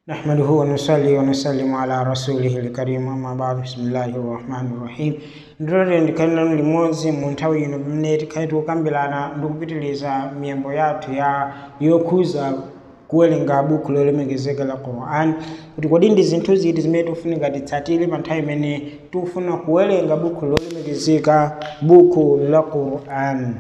نحمده ونصلي ونسلم على رسوله الكريم أما بعد بسم الله الرحمن الرحيم ndilole ndikanena limodzi mu nthawi ino pamene tikhale tikukambirana ndikupitiriza miyambo yathu ya yokhuza kuwerenga buku lolemekezeka la quran kuti kodi ndi zinthu ziti zimene tikufunika titsatire pa nthawi imene tikufuna kuwerenga buku lolemekezeka buku la quran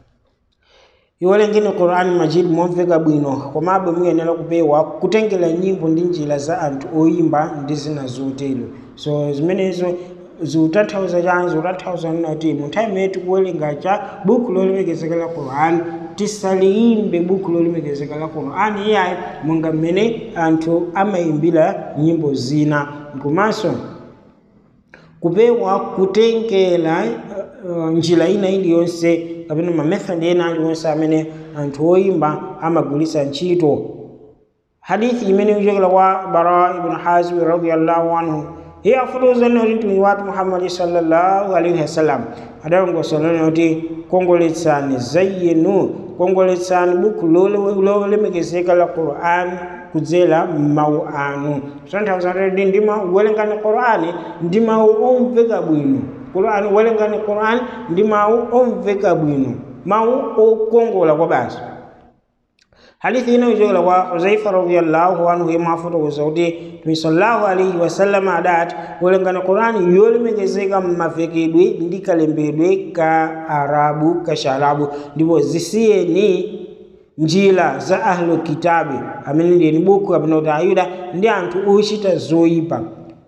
iwerengeni quran majid momveka bwino komabe muyenera kupewa kutengera nyimbo ndi njira za anthu oyimba ndi zina zotero so zimenezo ziutanthauza chani ziutanthauza kuti mu nthawi imene tikuwerenga cha buku lolemekezeka la quran tisaliyimbe buku lolemekezeka la quran iyayi monga mmene anthu amayimbira nyimbo zina komanso kupewa kutengera uh, njira ina iliyonse kapena mamethodi ena aliwonse amene anthu oyimba amagwiritsa ntchito hadithi imene ikuchokera kwa bara ibn hazim radiallahu anhu iye afotokozani kuti mtumiki wathu muhammadi sallallahu alaihi wasallam adalongosolani kuti kongoletsani zayyinu kongoletsani buku lolemekezeka la quran kudzera mawu anu zotanthauza kuti ndima kuwerengani qurani ndi mawu omveka bwino qurani kuwerengani qurani ndi mawu omveka bwino mawu okongola kwa basi hadithi ina ichokera kwa huzaifa radiallahu anhu yemwe afotokoza kuti mtume sallallahu alaihi wasallam adati kuwerengani qurani yolemekezeka mmavekedwe ndi kalembedwe ka arabu ka sharabu ndipo zisiyeni njira za ahlu kitabi amene ndiyeni buku kapena kuti ayuda ndi anthu ochita zoyipa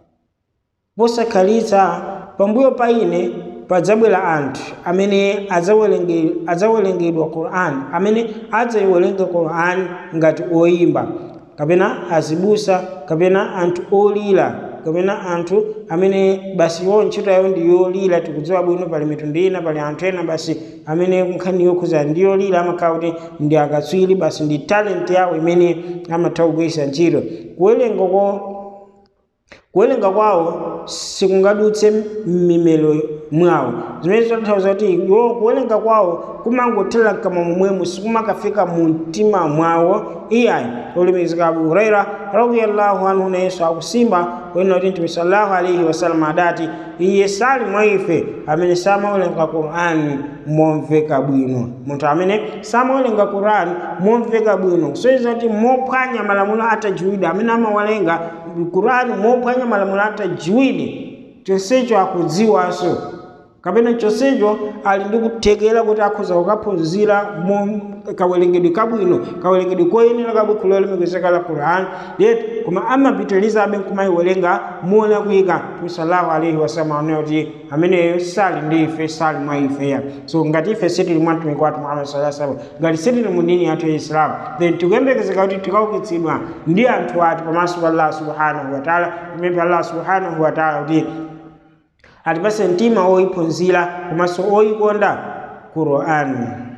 posakhalitsa pambuyo pa ine padzabwera anthu amene adzawerengedwa quran amene adzayiwerenga quran ngati oyimba kapena azibusa kapena anthu olira kapena anthu amene basi yo ntchito yawo ndi yolira tikudziwa bwino pali mitundu ina pali anthu ena basi amene nkhani yokhuza ndi yolira amakhala kuti ndi akatswiri basi ndi talent yawo imene amatha kugwiritsa ntchito kuwerenga kuwerenga kwawo sikungadutse m'mimelo mwawo zimene zotanthauza kuti iwo kuwerenga kwawo kumangothera kama momwemo sikumakafika mu mtima mwawo iyayi olemekezeka abu huraira radiallahu anhu nayenso akusimba kunena kuti mtume sallallahu alaihi wasallam adati iye sali mwa ife amene samawerenga qur'an momveka bwino munthu amene samawerenga qur'an momveka bwino kusonyeza kuti mophwanya malamulo atajiwide amene amawerenga qur'an mophwanya malamulo atajiwide chonsecho akudziwanso kapena chonsecho ali ndi kuthekera kuti akhoza kukaphunzira kawerengedwe kabwino kawerengedwe koyenera kabuku lolemekezeka la quran yet koma amapitirizabe kumayiwerenga muona kuyika mtume sallallahu alaihi wasallam anena kuti ameneyo sali ndi ife sali mwa ifeya so ngati ife sitili mwa mtumiki wathu muhammad sallallahu alaihi wasallam ngati sitili mu dini yathu ya islam then tikuyembekezeka kuti tikaukitsidwa ndi anthu ati pamaso pa allah subhanahu wataala kumene allah subhanahu wataala kuti atipase mtima oyiphunzira komanso oyikonda qur'an